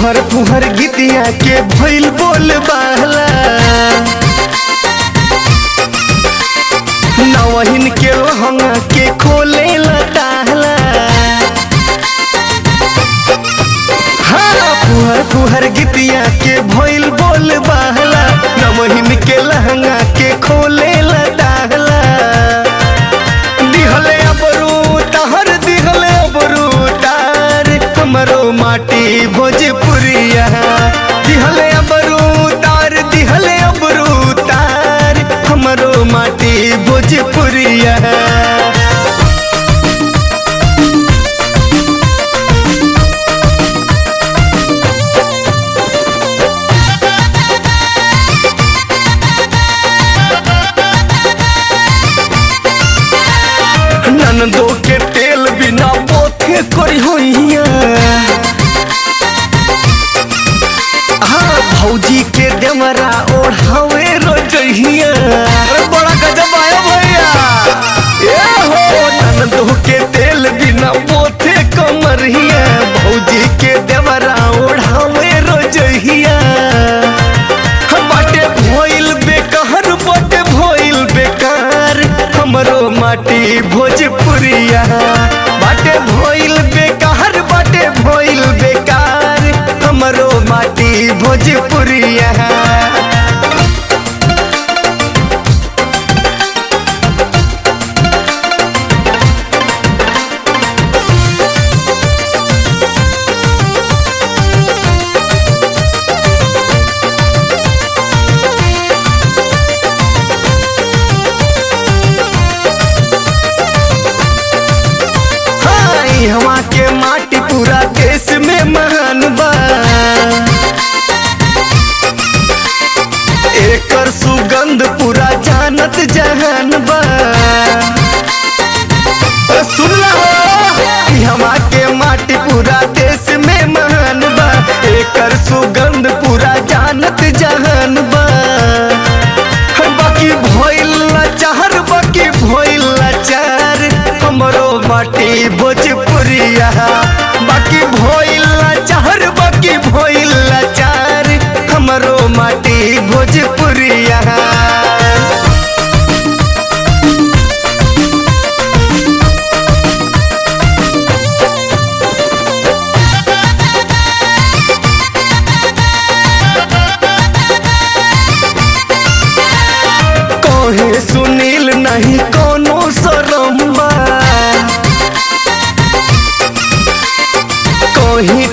फुहर फुहर गीतिया के भइल बोल बाहला नवहिन के लहंगा के खोले लताहला हाँ फुहर फुहर गीतिया के भइल बोल बाहला नवहिन के लहंगा के खोले लताहला दिहले अबरू तहर दिहले अबरू तार हमरो माटी भोजपुरिया दिहले अबरू तार दिहले अबरू तार हमरो माटी भोजपुरिया ननदो के तेल बिना बोथे करी होइया हाँ भौजी के देवरा ओढ़ावे रोजहिया अरे बड़ा गजब आया भैया ए हो ननदो के तेल बिना बोथे कमरिया भौजी के देवरा ओढ़ावे रोजहिया बाटे भइल बेकार बाटे भइल बेकार हमरो माटी भोजपुरिया बाटे भइल बेकार बाटे भइल बेकार हमरो माटी भोजपुरिया हाँ, ई हवा के माटी पूरा देश में महान बा एकर सुगंध पूरा जानत जहान बा अ, सुन ला हो, ई हवा के माटी पूरा देश में महान बा एकर सुगंध पूरा जानत जहान बा बाकी भइल लाचार बाकी भइल लाचार हमरो माटी भोजपुरिया बाकी भइल लाचार बाकी भइल लाचार हमरो माटी भोजपुरिया कहे सुनील नहीं कोनो शरम बा कहे